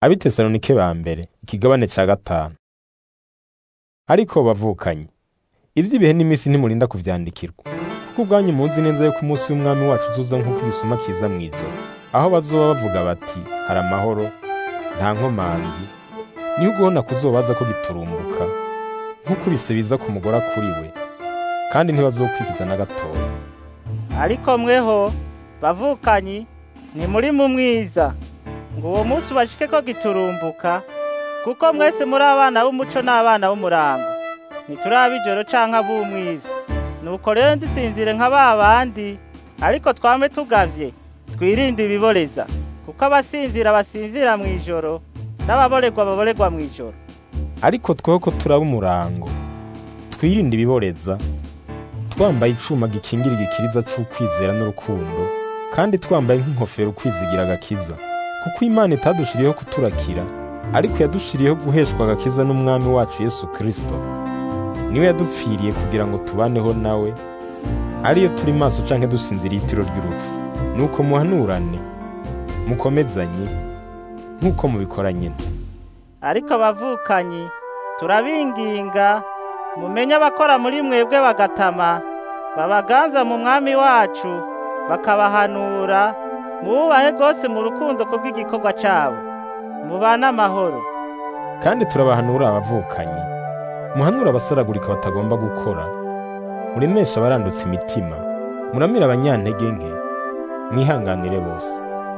abitesalonike ba mbere ikigabane ca gatanu ariko bavukanye ivy'ibihe n'iminsi ntimurinda kuvyandikirwa kuko ubwanyu muzi neza yuko umunsi w'umwami wacu uzuza nk'uko igisuma kiza mw'ijoro aho bazoba bavuga bati hari amahoro nta nkomanzi niho ugubona kuzobaza ko giturumbuka nk'uko ibise biza ku mugore akuriwe kandi ntibazokwikiza na gatoya ariko mweho bavukanyi ntimuri mu mwiza ngo uwo munsi ubashike ko giturumbuka kuko mwese muri abana b'umuco n'abana b'umurango ntituraba ijoro canke ab'umwiza nuko rero ndisinzire nka ba bandi ariko twame tugavye twirinde ibiboreza kuko abasinzira basinzira mw'ijoro n'ababorerwa baborerwa mw'ijoro ariko tweho ko turaba umurango twirinde ibiboreza twambaye icuma gikingira igikiriza c'ukwizera n'urukundo kandi twambaye nk'inkofero ukwizigira agakiza kuko imana itadushiriyeho kuturakira ariko yadushiriyeho guheshwa agakiza n'umwami wacu yesu kristo niwe yadupfiriye kugira ngo tubaneho nawe ariyo turi maso canke dusinziriye itiro ry'urupfu nuko muhanurane mukomezanye nk'uko mubikora nyine ariko abavukanyi turabinginga mumenye abakora muri mwebwe bagatama babaganza mu mwami wacu bakabahanura mububahe rwose mu rukundo kubw'igikorwa cyabo mubane amahoro kandi turabahanura abavukanyi muhanura abasaragurika batagomba gukora muremesha abarandutse imitima muramira abanyantege nke mwihanganire bose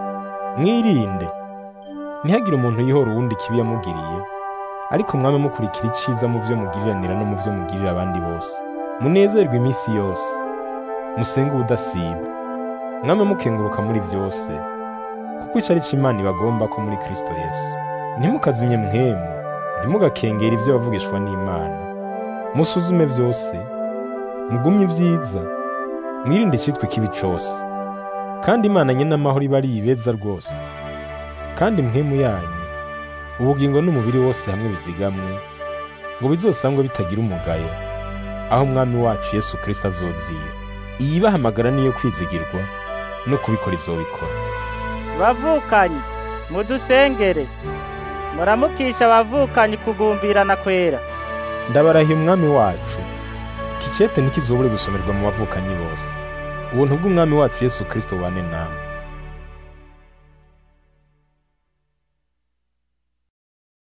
mwirinde ntihagire umuntu yihora uwundi ikibi yamugiriye ariko mwame mukurikira iciza mu byo mugiriranira no mu byo mugirira abandi bose munezerwe iminsi yose musenge ubudasiba mwame mukenguruka muri byose kuko ico ari co imana ibagomba ko muri kristo yesu ntimukazimye mwemu ntimugakengera ibyo bavugishwa n'imana musuzume byose mugumye ibyiza mwirinde icitwa ikibi cose kandi imana nyene amahoro iba ari ibeza rwose kandi mwemu yanyu ubugingo n'umubiri wose hamwe bizigamwe ngo bizosangwe bitagira umugayo aho umwami wacu yesu kristo azozira iyibahamagara niyo kwizigirwa no kubikora izobikora bavukanyi mudusengere muramukisha abavukanyi kugumbirana kwera ndabarahiye umwami wacu kicete ntikizobure gusomerwa mu bavukanyi bose ubuntu bw'umwami wacu yesu kristo bane namwe